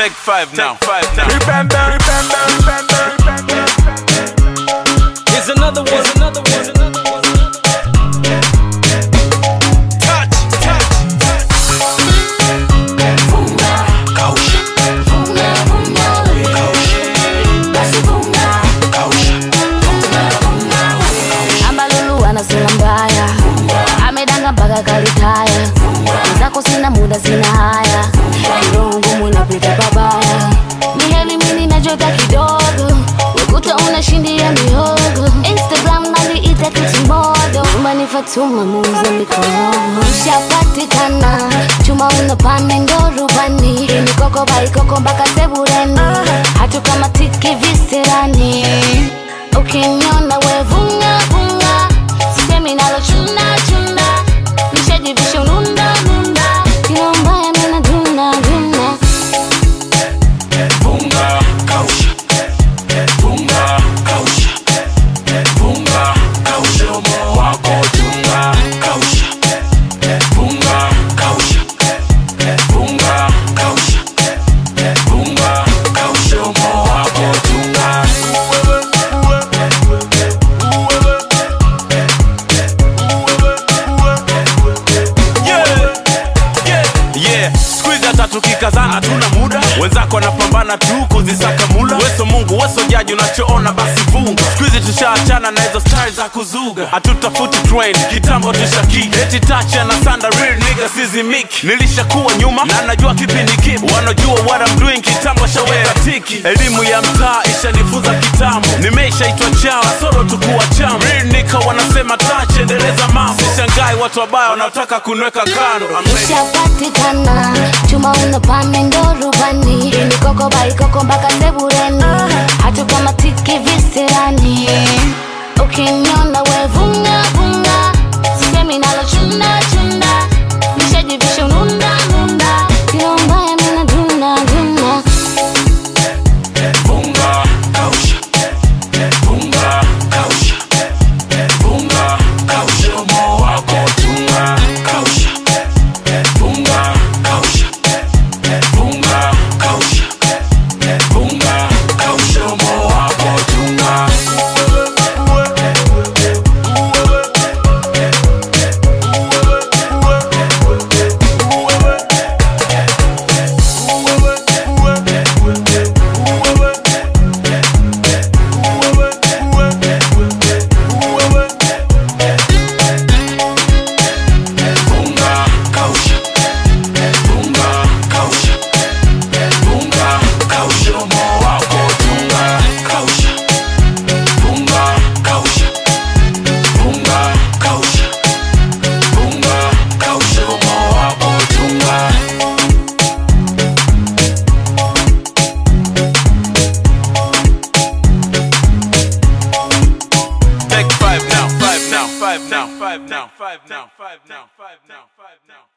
Take five now. Five now. Remember, remember, remember, remember. Here's another one, another one, another one. Touch, touch. ambalulu ana sura mbaya amedanga mpaka kalitaya zako sina muda sina haya kiroho ngumu napita pabaya ni heli mini najota kidogo ukuta unashindia mihogo instagram naliita kitimodo nyumbani fatuma muuza mikono ushapatikana chuma unapanda ndo rubani mikoko baikoko mpaka sebureni hatukamatiki visirani ukiniona wevunga vunga sisemi nalo chuna chuna nishajivisha ununda nunda kilo mbaya mina duna duna Funga, kausha. Funga, kausha. Funga, kausha. Mdomo wako chunga, kausha. Funga, kausha. Funga, kausha. Funga, kausha. Mdomo wako chunga. Yeah, yeah, yeah. Squeeze hata tukikazana tuna muda wenzako wanapambana tu kuzisaka mula weso mungu weso jaji unachoona basi vunga skuizi tushaachana na hizo stari za kuzuga hatutafuti train kitambo tushaki eti tacha na sanda real nigga sizimiki nilishakuwa nyuma na najua kipindi kipi wanajua what I'm doing kitambo shaweka tiki elimu ya mtaa ishanifunza kitambo nimeishaitwa chao soro tukuwa chama real nika wanasema touch endeleza mambo sishangai watu wabaya wanaotaka kunweka kando I'm ready. ushapatikana chuma unapanda ndo rubani mikoko baikoko mpaka sebureni hatukamatiki visirani ukiniona wevunga vunga sisemi nalo chunda chunda nishajivisha ununda nunda kilo mbaya mina duna duna Funga, kausha. Funga, kausha. Funga, kausha. Mdomo wako chunga, kausha. Funga, kausha. Funga, kausha. Funga, kausha. Mdomo wako chunga. Funga, kausha. Funga, kausha. Funga, kausha. Mdomo wako chunga, kausha. Funga, kausha. Funga, kausha. Funga, kausha. Mdomo wako chunga. Take five now, five now, five now, five now, five now, five now, five now, five now.